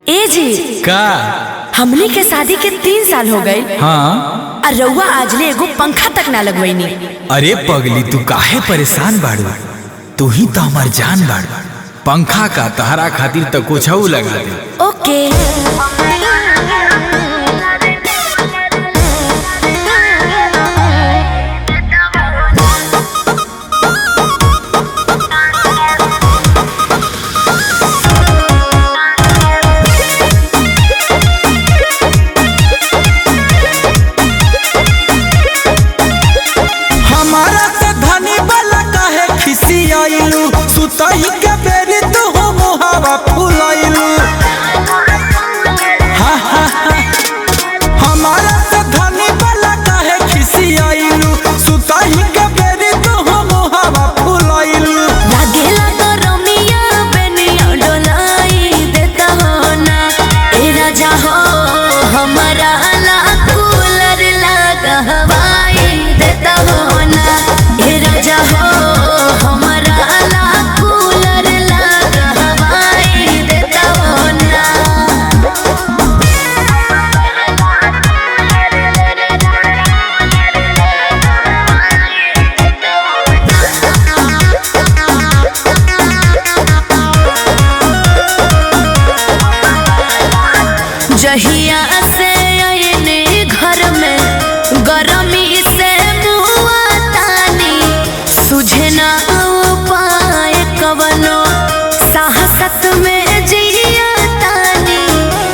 ए जी का हमनी के शादी के तीन साल हो गए हाँ और रउआ आजले एगो पंखा तक ना लगवैनी अरे पगली तू काहे परेशान बाड़ू तू ही तो हमार जान बाड़ू पंखा का तहरा खातिर तो कुछ लगा दे ओके हमारा से धनी वाला काहे खिसियाइलू सुतही के बेरी तू हो मुहावा फुलाइलू हा, हा, हा। हमारा से धनी वाला काहे खिसियाइलू सुतही के बेरी तू हो मुहावा फुलाइलू लागेला तो रमिया बेनिया डोलाई देता हो ना ए राजा हो हमारा ला कूलर लगा हवाई देता हो ना ए राजा हो हमारा ला कूलर लगा हवाई देता हो ना जहिया से आयने घर में गरमी से मुआ तानी सुझे ना उपाय कवनो साहसत में जिया तानी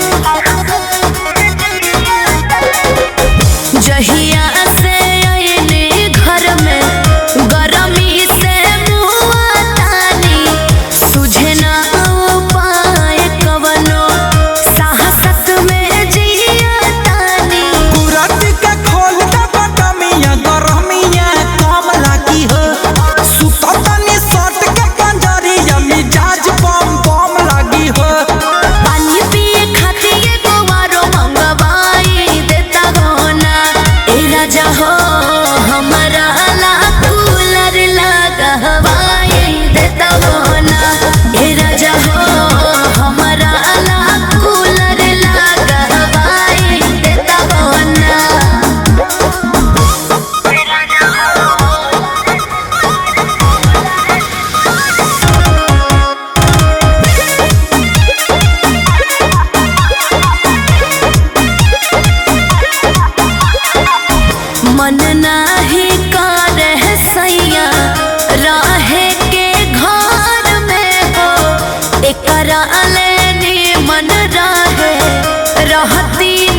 जहिया से आयने घर में गरमी से मुआ तानी सुझे ना उपाय कवनो साहसत में जिया तानी कुरत के खोल दे बटमिया गरमिया कम लागी हो सुततनी सट के पंजरिया मिजाज बम बम लागी हो पानी पिए खातिर एगो आरो मंगवाई देता हो ना ए राजा हो हमारा ला कूलर लगा हवाई देता हो ना ए राजा हो हमारा ला कूलर लगा हवाई देता हो ना मन नाही करे सैया रहे के घर में हो एकरा लेनी मन रहे रहती